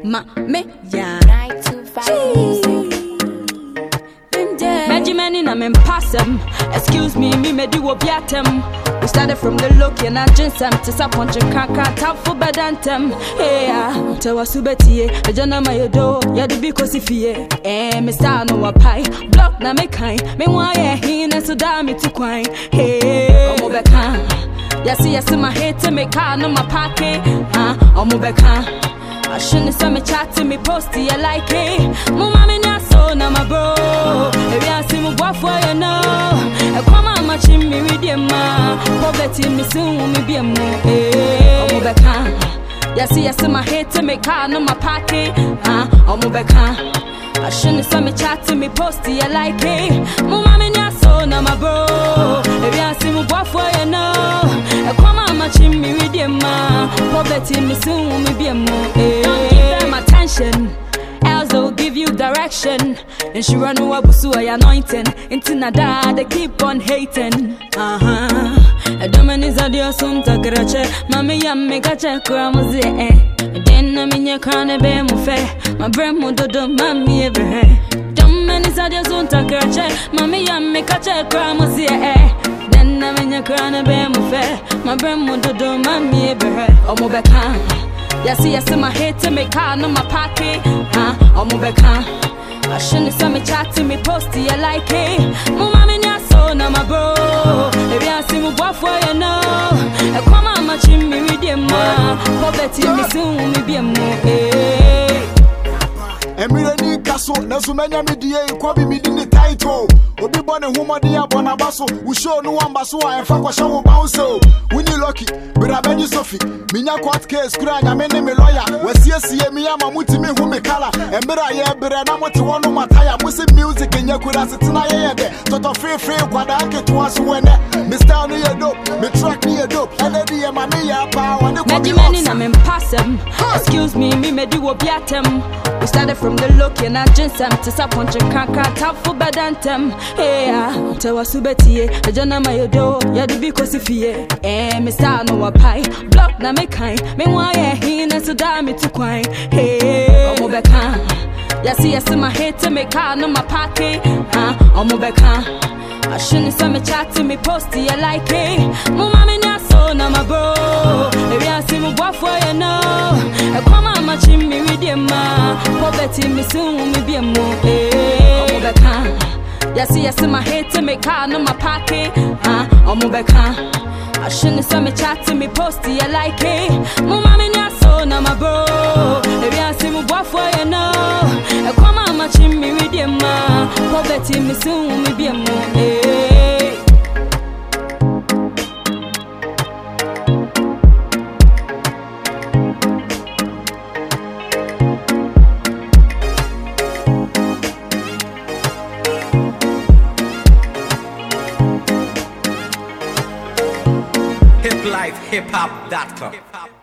ma me ya. 925 music. Benjamin in I'm passem. Excuse me, me me do obiatem. We started from the look and I just am to saponche kaka tap for bedantem. Hey, ah, te wa subeti, a jana my do, ya the because if ye, eh, me star no a pie, block na me kind, me why eh, he na so damn me to quine. Hey, omo beka. Yasi yasi my hate to me car no my pocket, ah, omo beka. I shouldn't say me chatting me posty I like it. Mama me na so na my bro. If I see me walk for you know. I come on my chin me with them ma. Poverty me soon me be a mo. Eh, omo beka. Yasi yasi my hate to me car no my pocket. Ah, omo beka. I shouldn't say me chatting me posty I like it. Mama me na so na my bro. If I see me walk for you know. I come on my chin me with them ma. Poverty me soon me be a mo. Eh, don't give them attention. Else they will give you direction. And she run over busu ay anointing. Into nada they keep on hating. Uh huh. A domain is a dear soon takrache. Mami yam me kache kramuzi eh. Den na minye krane be mu fe. My brain mu dodo mami ebre. Domain is a dear soon takrache. Mami yam me kache kramuzi eh. Den na minye krane be mu fe. My brain mu dodo mami ebre. Omo beka. Yasi yasi my hate to me car no my pocket. Huh? Omo beka. I shouldn't say me chatting me posty I like it. Mama me nya so na my bro. If I see me walk for you know. I come on my chin me with them ma. Poverty me soon me be a mo. Eh. mmerɛ ni ka so nanso mɛnya me die kwabi medi ne title obi bɔ ne homɔden abɔ n'aba so wo show no wamba so a ɛfa kɔhyɛ wo bounce o woni lucky bra bɛgye sofi menya court case kura nyame ne me lɔya wasiesie me ama motumi hu me kala mmerɛ a yɛbrɛ na mote hɔ no mataya mo se music nyɛ kura setena yɛyɛ dɛ tɔtɔ feefee kwadaa ketewa so wɔ ɛnɛ me style no yɛ dope me track no yɛ dope ɛnɛ di yɛ ma ne yɛ paa wɔne kɔbi Benjamin in I'm in passem. Excuse me, me me do obiatem. We started from the look and I just am to saponche kaka tap for bedantem. Hey, ah, te wa subeti, a jana my do, ya di because if ye, eh, me star no a pie, block na me kind, me why eh, he na so damn me to quine. Hey, omo beka. Yasi yasi my hate to me car no my pocket, ah, omo beka. I shouldn't say me chatting me posty I like it. Mama me nya so na my bro. If I see me walk for you know. I come on my chin me with them ma. Poverty me soon me be a mo. Eh, omo beka. Yasi yasi my hate to me car no my pocket. Ah, omo beka. I shouldn't say me chatting me posty I like it. Mama me nya so na my bro. If I see me walk for you know. I come on my chin me with them ma. Poverty me soon me be a mo. Eh. hiplifehiphop.com.